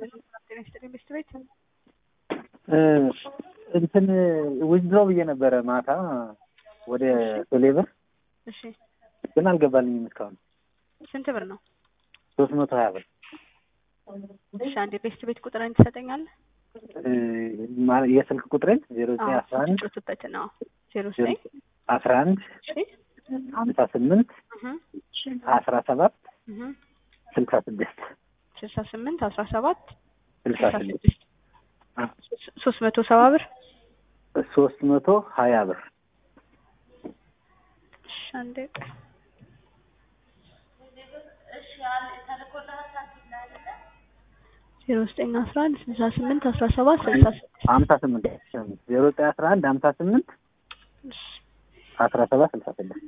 ጤና ይስጥልኝ ሚስት ቤት እንትን ዊዝድሮ ብዬ ነበረ ማታ ወደ ቴሌብር እሺ ግን አልገባልኝም እስካሁን ስንት ብር ነው? ሶስት መቶ ሀያ ብር እሺ አንዴ ቤስት ቤት ቁጥርን ትሰጠኛለህ? ማ- የስልክ ቁጥሬን ዜሮ ዘጠኝ አስራ አንድ ጮትበት ነው ዜሮ ዘጠኝ አስራ አንድ እሺ ሀምሳ ስምንት እህ አስራ ሰባት እህ ስልሳ ስድስት ስልሳ ስምንት አስራ ሰባት ስልሳ ስልሳ ስድስት ስድስት ሶስት መቶ ሰባ ብር ሶስት መቶ ሀያ ብር እሺ አንዴ ቆይ። ዜሮ ዘጠኝ አስራ አንድ ስልሳ ስምንት አስራ ሰባት ስልሳ ስድስት ሀምሳ ስምንት ዜሮ ዘጠኝ አስራ አንድ ሀምሳ ስምንት እሺ አስራ ሰባት ስልሳ ስድስት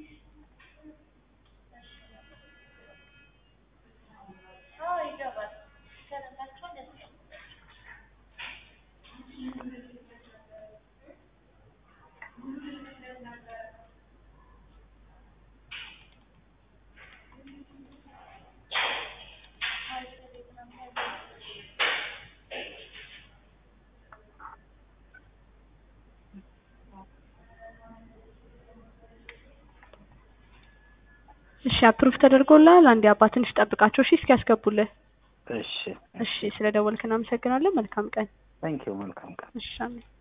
እሺ አፕሩቭ ተደርጎልሃል። አንዴ አባ ትንሽ ጠብቃቸው እሺ እስኪያስገቡልህ። እሺ እሺ ስለ ደወልክ እናመሰግናለን። መልካም ቀን። ታንኪዩ መልካም ቀን እሺ አሜን።